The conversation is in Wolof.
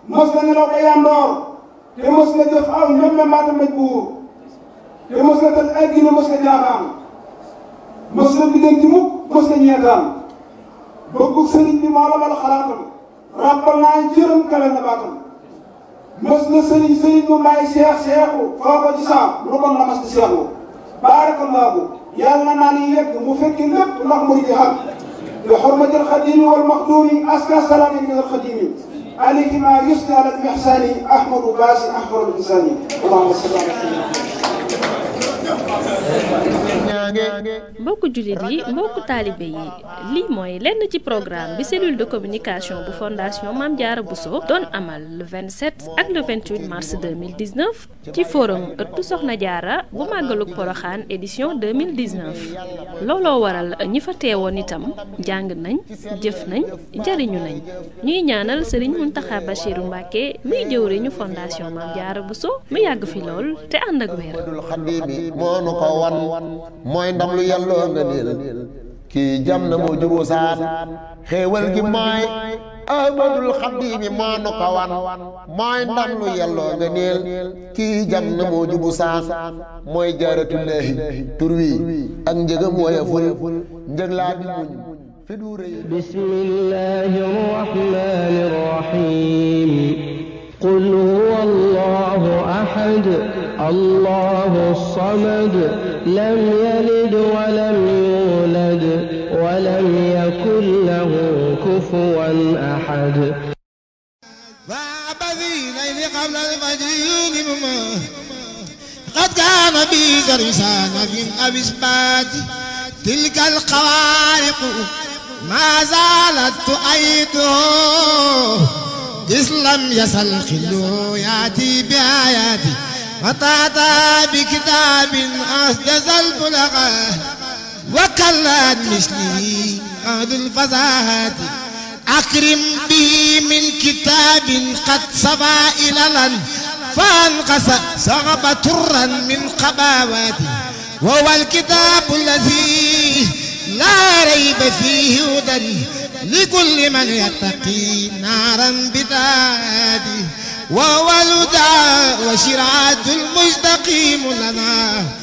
mos na nelaw ba yandoor te mos na jëf aw ñoom la maata maj buur te mos na tal ay gine mos na jaaxaan mos na bideen ci mukk mos na ñeetaan bëggu sëriñ bi moo la mal xalaatam ràbbal naa jërëm kale na baatam mos na sëriñ sëriñ mu may seex seexu foo ko ci saam lu kon la mas di seexu baarakallaahu yàlla na naa ni yegg mu fekki lépp ndax mu di xam bi xormatil xadimi wal maxduumi aska salaami min al xadimi alayhi ma yusni ala al ihsani ahmadu baasi ahmadu insani allahumma salli ala mbokku jullit yi mbokku taalibe yi lii mooy lenn ci programme bi cellule de communication bu fondation Mame Diarra Bousso doon amal le 27 ak le 28 mars 2019 ci forum ëttu Soxna Diarra bu màggalug Poroxaan édition 2019 looloo waral ñi fa teewoon itam jàng nañ jëf nañ jariñu nañ ñuy ñaanal Serigne Mountakha Bachirou Mbacké muy jëwriñu fondation Mame Diarra Bousso mu yàgg fi lool te ànd ak wér mooy ndam lu yàlloo nga niil kii jam na moo juboo saan xéewal gi mooy ahmadul xaddiimi moo nu ko wan mooy ndam lu yàlloo nga niil kii jam na moo jubu saan mooy jaaratullaahi tur wi ak njëgam woyeful njëg laa bi muñ fi du rëy bismillaahi rahmaani rahiim qul huwa allahu ahad allahu samad lam yalid walam yulad walam yakun lahu kufuwan ahad قبل الفجر يوم قد كان بي درسان في أبسبات تلك الخوارق ما زالت تؤيده إذ لم يزل خلو يأتي بآياتي فتأتى بكتاب أسجز البلغة وكلت مثله أهل الفزاهات أكرم به من كتاب قد صبا إللا فانقص صغب ترا من قباواتي وهو الكتاب الذي لا ريب فيه هدى لكل من يتقي نارا بدادي وهو الهدى وشرعة المستقيم لنا